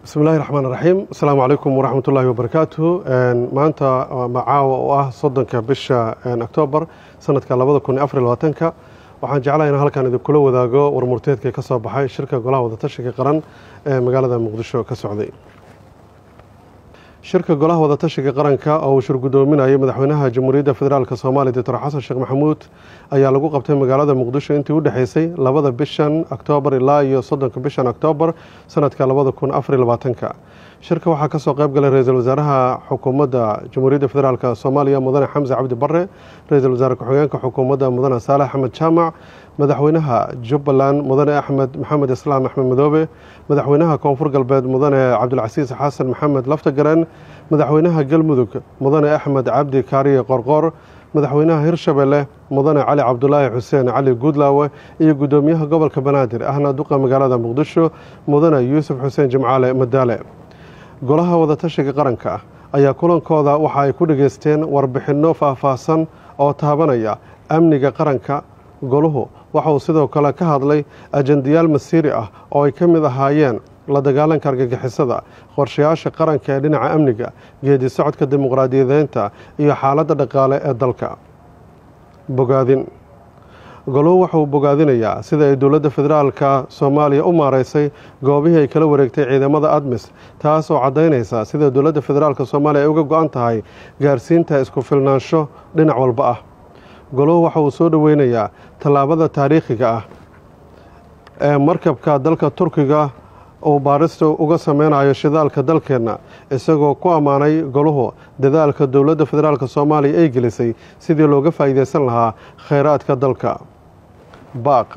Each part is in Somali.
bismi illahi raxmaan raxiim asalaamu calaykum waraxmat ullaahi wabarakaatuhu maanta macaawa oo ah soddonka bisha oktoobar sanadka labada kun iyo afar iyo labaatanka waxaan jeclahay in halkan idinkula wadaago warmurteedka ka soo baxay shirka golaha wadatashiga qaran ee magaalada muqdisho ka socday shirka golaha wadatashiga qaranka oo uu shir guddoominayay madaxweynaha jamhuuriyadda federaalk soomaaliya doctor xasan sheekh maxamuud ayaa lagu qabtay magaalada muqdisho intii u dhexeysay labada bishan oktoobar ilaa iyo soddonka bishan oktoobar sanadka labada kun afariyo labaatanka shirka waxaa kasoo qayb galay ra-iisul wasaaraha xukuumadda jamhuuriyadda federaalk soomaaliya mudane xamse cabdi bare ra-iisul wasaare ku-xigeenka xukuumadda mudane saalex axmed jaamac madaxweynaha jubbaland mudane axmed maxamed islaam axmed madoobe madaxweynaha koonfur galbeed mudane cabdilcasiis xasan maxamed laftagaren madaxweynaha galmudug mudane axmed cabdi kaariye qorqor madaxweynaha hirshabelle mudane cali cabdulaahi xuseen cali guudlaawe iyo guddoomiyaha gobolka banaadir ahna duqa magaalada muqdisho mudane yuusuf xuseen jimcaale madaale golaha wadatashiga qaranka ayaa kulankooda waxa ay ku dhageysteen warbixinno faahfaahsan oo taabanaya amniga qaranka goluhu waxa uu sidoo kale ka hadlay ajendayaal masiiri ah oo ay ka mid ahaayeen la dagaalanka argagixisada qorshayaasha qaranka ee dhinaca amniga geedi socodka dimuqraadiyadeynta iyo xaaladda dhaqaale ee dalka bogaadin goluhu waxa uu bogaadinayaa sida ay dowladda federaalka soomaaliya u maareysay goobihii ay kala wareegtay ciidamada admis taas oo caddaynaysa sida dowladda federaalk soomaaliya ay uga go-an tahay gaarsiinta isku filnaansho dhinac walba ah goluhu waxa uu soo dhoweynayaa tallaabada taariikhiga ah ee markabka dalka turkiga uu baarista uga sameynayo shidaalka dalkeenna isagoo ku ammaanay goluhu dadaalka dowladda federaalk soomaaliya ay gelisay sidii looga faa'iideysan lahaa kheyraadka dalka baaq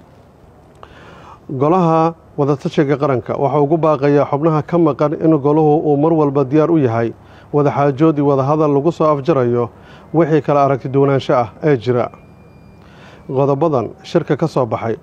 golaha wadatashiga qaranka waxaa ugu baaqayaa xubnaha ka maqan in goluhu uu mar walba diyaar u yahay wadaxaajood iyo wadahadal lagu soo afjarayo wixii kala aragti duwanaansho ah ee jira qodobadan shirka ka soo baxay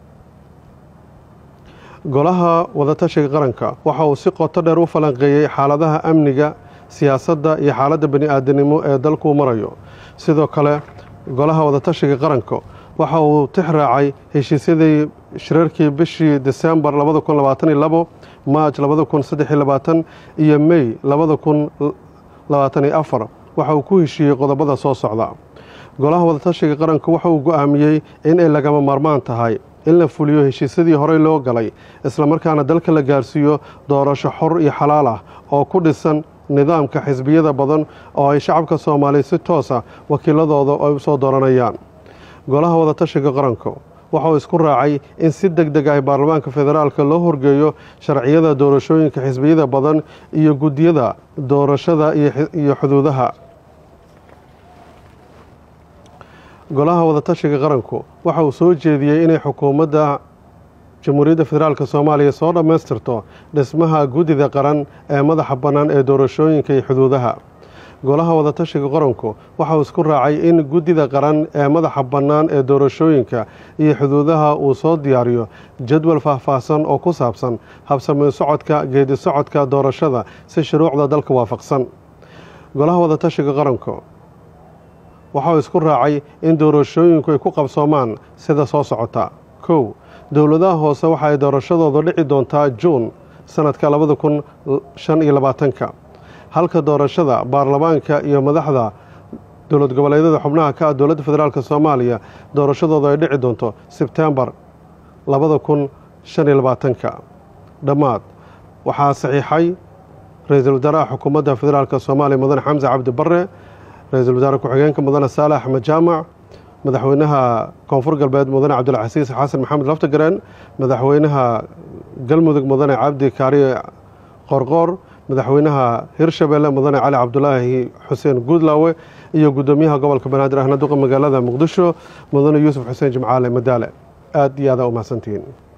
golaha wadatashiga qaranka waxa uu si qoto dheer u falanqeeyey xaaladaha amniga siyaasadda iyo xaaladda bani aadanimo ee dalkuu marayo sidoo kale golaha wadatashiga qaranka waxa uu tix raacay heshiisyadii shirarkii bishii desembar labada kun labaatan iyo labo maaj labada kun saddex iyo labaatan iyo mey labada kun labaatan iyo afar waxa uu ku heshiiyey qodobada soo socda golaha wadatashiga qaranka waxa uu go-aamiyey in ay lagama maarmaan tahay in la fuliyo heshiisyadii horey loo galay islamarkaana dalka la gaarsiiyo doorasho xor iyo xalaal ah oo ku dhisan nidaamka xisbiyada badan oo ay shacabka soomaaliya si toosa wakiiladooda ay u soo dooranayaan golaha wadatashiga qaranka waxa uu isku raacay in si deg deg ah baarlamaanka federaalka loo horgeeyo sharciyada doorashooyinka xisbiyada badan iyo guddiyada doorashada iyo xuduudaha golaha wadatashiga qaranku waxa uu soo jeediyey inay xukuumadda jamhuuriyadda federaalk soomaaliya soo dhammaystirto dhismaha guddida qaran ee madaxa bannaan ee doorashooyinka iyo xuduudaha golaha wadatashiga qaranku waxa uu isku raacay in guddida qaran ee madaxa bannaan ee doorashooyinka iyo xuduudaha uu soo diyaariyo jadwal faahfaahsan oo ku saabsan habsameen socodka geedi socodka doorashada si shuruucda dalka waafaqsan golaha wadatashiga qaranku waxa uu isku raacay in doorashooyinku ay ku qabsoomaan sida soo socota kow dowladaha hoose waxa ay doorashadooda dhici doontaa juun sanadka labada kun shan iyo labaatanka halka doorashada baarlamaanka iyo madaxda dowlad goboleedyada xubnaha ka ah dowladda federaalk soomaaliya doorashadooda ay dhici doonto sebtembar labada kun shan iyo labaatanka dhammaad waxaa saxiixay ra-iisul wasaaraha xukuumadda federaalk soomaaliya mudane xamse cabdi bare ra-iisul wasaare ku-xigeenka mudane saale axmed jaamac madaxweynaha koonfur galbeed mudane cabdilcasiis xasan maxamed laftagareen madaxweynaha galmudug mudane cabdi kaariye qorqoor madaxweynaha hirshabelle mudane cali cabdulaahi xuseen guudlaawe iyo guddoomiyaha gobolka banaadir ahna duqa magaalada muqdisho mudane yuusuf xuseen jimcaale madaale aad iyo aada u mahadsantihiin